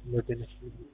No tienes.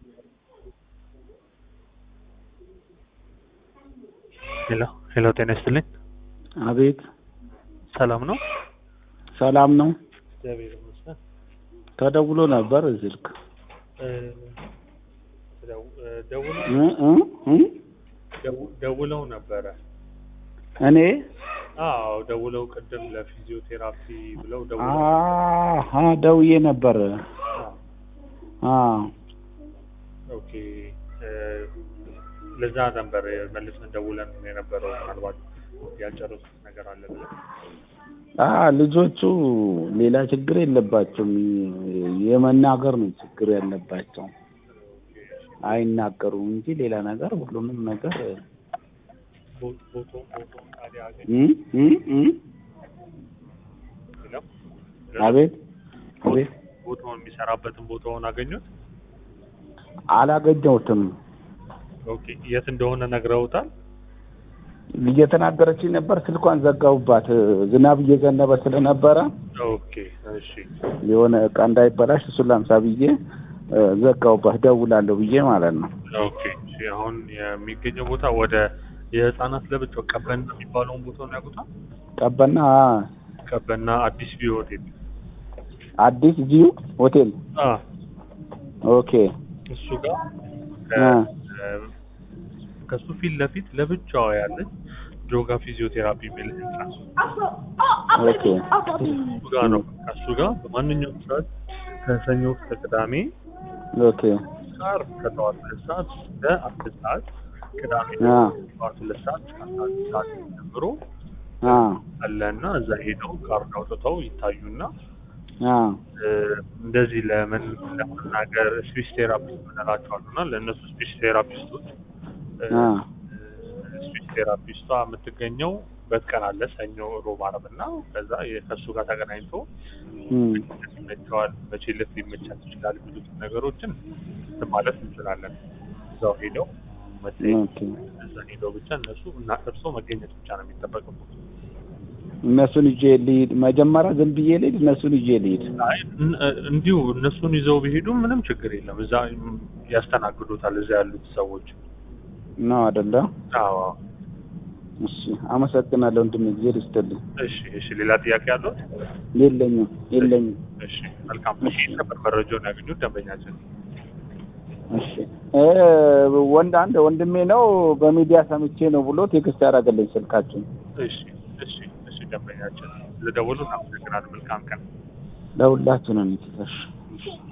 ሄሎ ሄሎ፣ ጤና ይስጥልኝ። አቤት ሰላም ነው? ሰላም ነው። እግዚአብሔር ይመስገን። ተደውሎ ነበር ስልክ እ፣ ደው- እ፣ ደውለው እ እ እ ደው- ደውለው ነበረ። እኔ አዎ ደውለው ቅድም ለፊዚዮቴራፒ ብለው ደውለው አሀ ደውዬ ነበር። አ ኦኬ እ፣ ለዛ ነበር መልሰን ደውለን የነበረው ምናልባት ያልጨረሱት ነገር አለ ብለን አ ልጆቹ ሌላ ችግር የለባቸውም። የመናገር ነው ችግር ያለባቸው። አይናገሩም እንጂ ሌላ ነገር ሁሉንም ነገር ቦ- ቦታውን ቦታውን ታዲያ አገኘ እ እ እ ሄሎ አቤት አቤት ቦታውን የሚሰራበትን ቦታውን አገኙት? አላገኘሁትም። ኦኬ የት እንደሆነ ነግረውታል? እየተናገረችኝ ነበር። ስልኳን ዘጋሁባት። ዝናብ እየዘነበ ስለነበረ ኦኬ እሺ የሆነ እቃ እንዳይበላሽ እሱን ላምሳ ብዬ እ፣ ዘጋሁባት። ደውላለሁ ብዬ ማለት ነው። ኦኬ እሺ አሁን የሚገኘው ቦታ ወደ የህፃናት ለብቻው ቀበና የሚባለውን ቦታውን ያውቁታል? ቀበና ቀበና አዲስ ቪው ሆቴል አዲስ ቪው ሆቴል አ ኦኬ እሱ ጋር አ ከ- ከሱ ፊት ለፊት ለብቻዋ ያለች ጆጋ ፊዚዮቴራፒ የሚል ህንጻ ኦኬ እሱ ጋር ነው። ከሱ ጋር በማንኛውም ሰዓት ከሰኞ እስከ ቅዳሜ ኦኬ ጋር ከጠዋት ሁለት ሰዓት እስከ አስር ሰዓት ቅዳሜ አ ጠዋት ሁለት ሰዓት እስከ አስራ አንድ ሰዓት ጀምሮ አ አለና እዛ ሄደው ካርድ አውጥተው ይታዩና አ እ፣ እንደዚህ ለምን ለመናገር ስፒች ቴራፒስት ምንላቸው አሉና ለእነሱ ስፒች ቴራፒስቶች እ፣ አ ስፒች ቴራፒስቷ የምትገኘው በት ቀን አለ ሰኞ፣ ሮብ፣ ዓርብ እና ከዛ የ- ከእሱ ጋር ተገናኝቶ እም ይመቸዋል መቼ ልት ሊመቻት ይችላል የሚሉትን ነገሮችን እንትን ማለት እንችላለን። እዛው ሄደው መጠየቅ ኦኬ እዛ ሄደው ብቻ እነሱ እና እርሶ መገኘት ብቻ ነው የሚጠበቅበት። እነሱን ይዤ ልሂድ። መጀመሪያ ዝም ብዬ ልሂድ፣ እነሱን ይዤ ልሂድ። አይ እን- እንዲሁ እነሱን ይዘው ቢሄዱ ምንም ችግር የለም። እዛ ያስተናግዱታል እዛ ያሉት ሰዎች። ነው አይደለ? አዎ እሺ፣ አመሰግናለሁ ወንድሜ፣ ጊዜ ይስጥልኝ። እሺ እሺ። ሌላ ጥያቄ አለው? የለኝም የለኝም። እሺ መልካም። እሺ ነበር መረጃውን ያገኙት ደንበኛችን። እሺ እ ወንድ አንድ ወንድሜ ነው በሚዲያ ሰምቼ ነው ብሎ ቴክስት ያደረገልኝ ስልካችን። እሺ እሺ እሺ። ደንበኛችን ስለደወሉ አመሰግናለሁ። መልካም ቀን። ለሁላችንም ይትፈሽ። እሺ